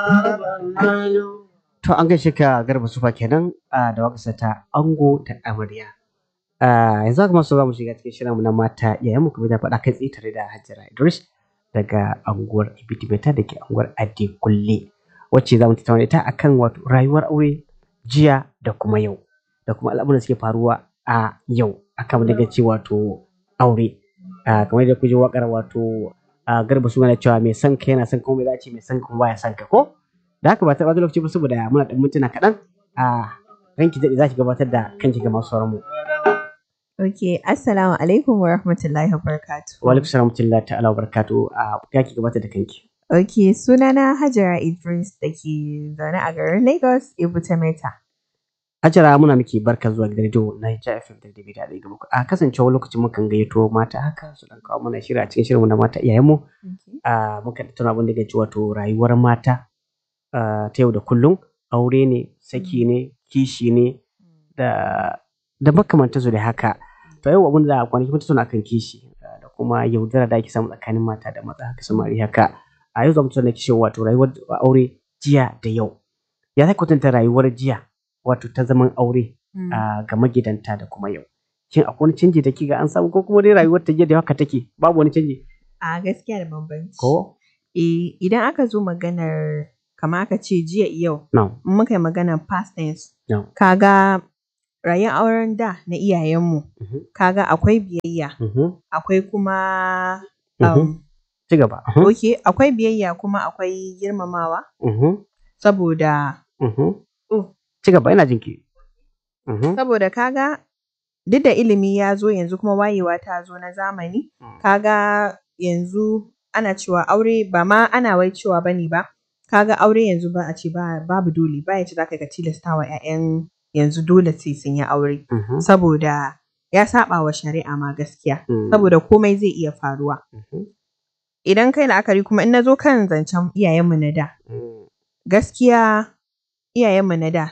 To an gaishe ka garba sufa kenan a da waƙarsa ta ango da amarya. Ah, yanzu haka masu za mu shiga cikin shirinmu na mata yayin mu kuma da faɗa kai tsaye tare da Hajara Idris daga anguwar Ibitibeta da ke anguwar Adekunle wacce za mu tattauna ita akan wato rayuwar aure jiya da kuma yau da kuma al'amuran da suke faruwa a yau akan daga ce wato aure. Ah, kamar da kuje waƙar wato ah, garba su yana cewa mai son ka yana son kuma mai za a ce mai son ka kuma baya son ka ko? Da haka ba ta ɓata lokaci ba saboda muna ɗan mintuna kaɗan a ranki daɗe za ki gabatar da kanki ga masu sauran mu. Ok, Assalamu alaikum wa rahmatullahi wa barakatuh. Wa alaikum salam wa ta'ala wa barakatuhu a ya ki gabatar da kanki. Ok, sunana Hajara Idris da ke zaune a garin Lagos, Ibuta Meta. Hajara muna miki barka zuwa gidan rediyo na Hijja FM da David da gaba. A kasancewa lokacin mukan gayyato mata haka su dan kawo mana shiri a cikin shirinmu na mata iyayenmu. A muka tattauna abin da ke ci wato rayuwar mata ah, ta yau da kullum aure ne, saki ne, kishi ne da da makamantansu da haka. To yau abin da kwanaki mun tattauna akan kishi ah, da kuma yaudara da ake samu tsakanin mata da maza haka samari haka. A yau za mu tattauna kishi wato rayuwar aure jiya da yau. Ya za ka kwatanta rayuwar jiya wato ta zaman aure a ga magidanta da kuma yau. Shin akwai wani canji da kiga an samu ko kuma dai rayuwar ta jiya da haka take babu wani canji A gaskiya da bambanci. ko? Eh, idan aka zo maganar kama aka ce jiya yau, No, in muka yi maganar past tense, no. kaga rayuwar auren da na iyayenmu, Mhm, kaga akwai biyayya, mhm, akwai kuma mhm. um, Ci gaba. Mhm, ok, akwai biyayya kuma akwai girmamawa, mhm, saboda mhm. Oh. Ci gaba ina jinki. Mhm, saboda kaga duk da ilimi ya zo yanzu kuma wayewa ta zo na zamani Mm. kaga yanzu ana cewa aure ba ma ana wai cewa bane ba kaga aure yanzu ba a ce ba babu dole ba ya ce zaka ka tilasta wa 'ya'yan yanzu dole sai sun yi aure mhm, saboda ya saba wa shari'a ma gaskiya mm, saboda komai zai iya faruwa mhm, idan kai la'akari kuma in na zo kan zancen iyayenmu na da mm. gaskiya iyayenmu na da